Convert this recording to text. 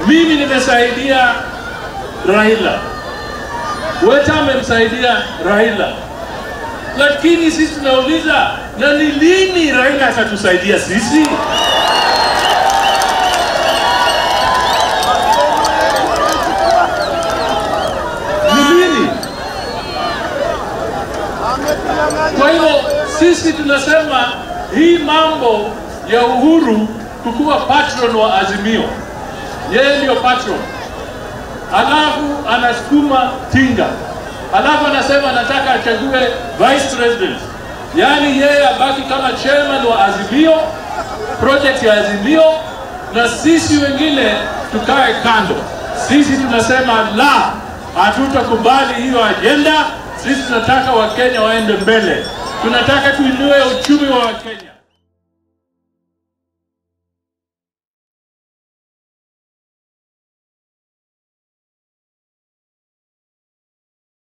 Mimi nimesaidia Raila, Weta amemsaidia Raila, lakini sisi tunauliza na ni lini Raila atatusaidia sisi? Ni lini? Kwa hiyo sisi tunasema hii mambo ya Uhuru kukuwa patron wa Azimio, yeye ndio patron, halafu anasukuma Tinga, halafu anasema anataka achague vice president, yaani yeye abaki kama chairman wa Azimio, project ya Azimio, na sisi wengine tukae kando. Sisi tunasema la, hatutakubali hiyo ajenda. Sisi tunataka Wakenya waende mbele, tunataka tuinue uchumi wa Wakenya.